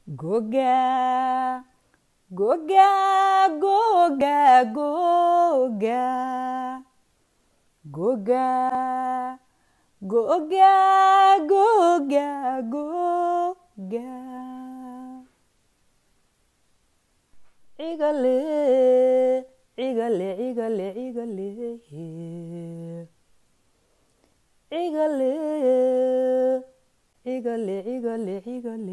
goga goga goga goga goga goga goga goga cigale cigale cigale cigale cigale cigale cigale cigale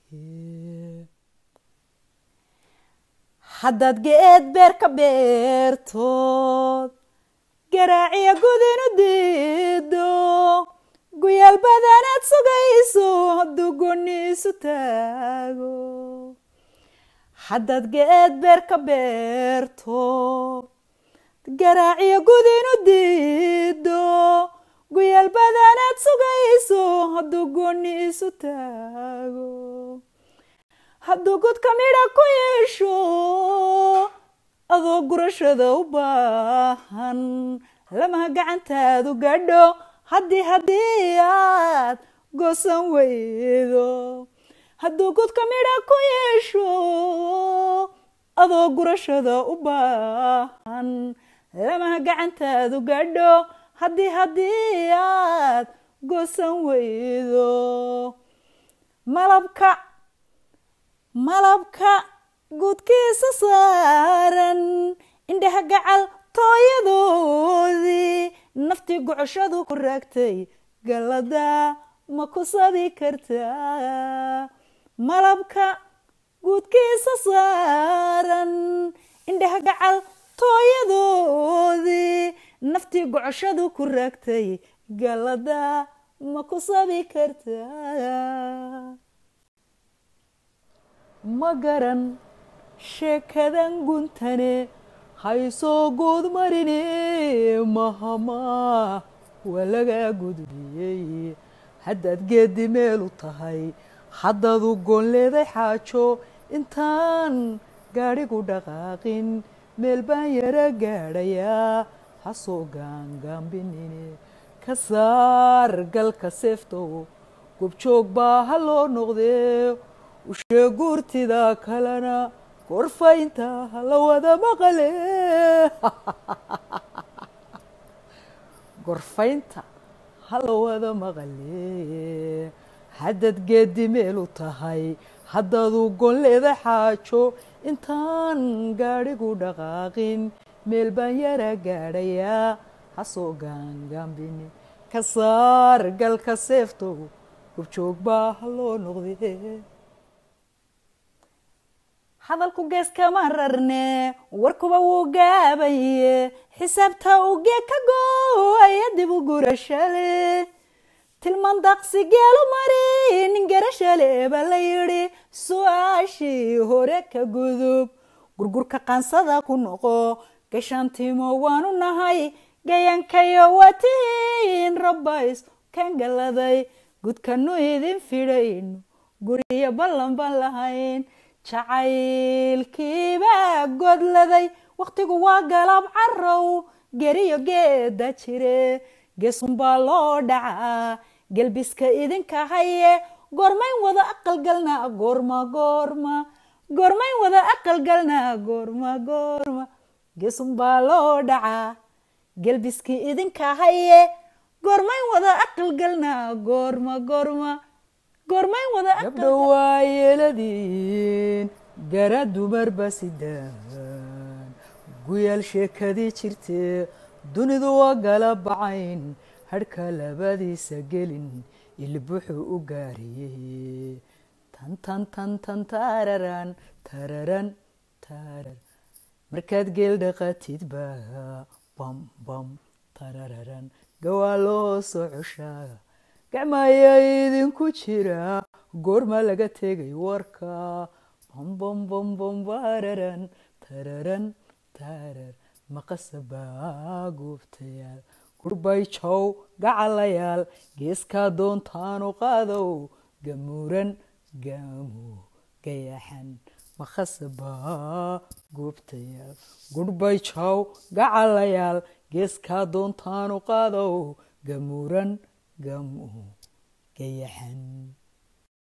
haddaad geed beer ka beertood garaaciya gudinu diido guyaal badanaad sugayso hadduu gooni isu taago haddaad geed beer ka beerto garaaciya gudinu diido guyaal badanaad sugayso hadduu gooni isu taago hadduu godka midha ku yeesho adoo gurashada u baahan lamaha gacantaadu gadho haddii haddii aad goosan weydo hadduu godka midha ku yeesho adoo gurashada u baahan lamaha gacantaadu gadho haddii haddii aad goosan weydo malabka malabka guudkiisa saaran indhaha gacal tooyadoodii naftii gocoshadu ku raagtay gallada ma ku sabi kartaa malabka guudkiisa saaran indhaha gacal tooyadoodii naftii gocoshadu ku raagtay gallada ma ku sabi kartaa ma garan sheekadan guntane haysoo guud marine mahamaa waa lagaa gudbiyey haddaad geedi meelu tahay haddaad u goon leeday xaajo intaan gaadhigu dhaqaaqin meel baan yara gaadhayaa hasoo gaangaambinine ka saar galka seeftow gobjoog baa ha loo noqdee ushee guurtida kalena gorfaynta la wada maqale gorfaynta hala wada maqale haddaad geedi meelu tahay haddaad u gon leeda xaajo intaan gaadhigu dhaqaaqin meel baan yara gaadhayaa hasoo gaangaambini ka saar galka seeftow gobjoog baa ha loo noqdee hadalku geeskama rarne warkuba wuu gaabaye xisaabta ugee ka gooaya dib u gurashale tilmaan daqsi geelu mari nin garashale baa la yidhi su-aashii hore ka gudub gurgurka qaansada ku noqo gashaantimo waanu nahay gayankayo waa tihiin rabbays kan galladay gudkanu idin fidhayno guriyo ballan baan lahayn jacaylkiibaa godladay wakhtigu waa galab carow geriyo geeda jire geesunbaa loo dhacaa gelbiska idinka haye goormayn wada aqalgalnaa goorma goorma goormayn wada aqalgalnaa goorma goorma geesunbaa loo dhacaa gelbiskii idinka haye goormayn wada aqalgalnaa goorma goorma goormayn wada gabdho waa yeeladiin gara dumarba sidaan guyaal sheekadii jirtee dunidu waa gala bacayn hadhka labadiisa gelin ilbuxuu u gaariyey tan tan tan tan tararan tararan tarar markaad geel dhaqatidba bam bam tarararan gawaa loo soo coshaa gacmaya idinku jira goorma laga tegay warka bambambambambararan tararan tarar maqasabaa goobtayaal gurbay jow gacalayaal geeskaa doontaanu qaadow gamuuran gaamu gayaxan maqasabaa goobtayaal gurbay jow gacalayaal geeskaa doontaanu qaadow gamuuran gamu gayaxan